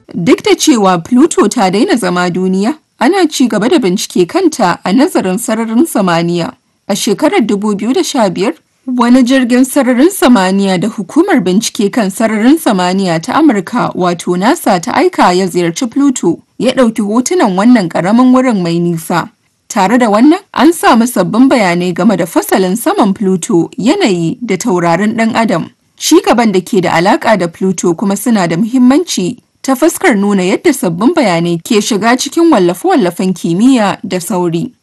Duk da cewa Pluto ta daina zama duniya, ana ci gaba da bincike kanta a nazarin sararin samaniya. A shekarar 2015, wani jirgin sararin samaniya da hukumar bincike kan sararin samaniya ta Amurka wato NASA ta aika ya ziyarci Pluto ya ɗauki hotunan wannan ƙaramin wurin mai nisa. Tare da wannan, an samu sabbin bayanai game da fasalin saman Pluto, yanayi da taurarin ɗan Adam. Ci gaban da ke da alaƙa da Pluto kuma suna da muhimmanci ta fuskar nuna yadda sabbin bayanai ke shiga cikin wallafe-wallafen kimiyya da sauri.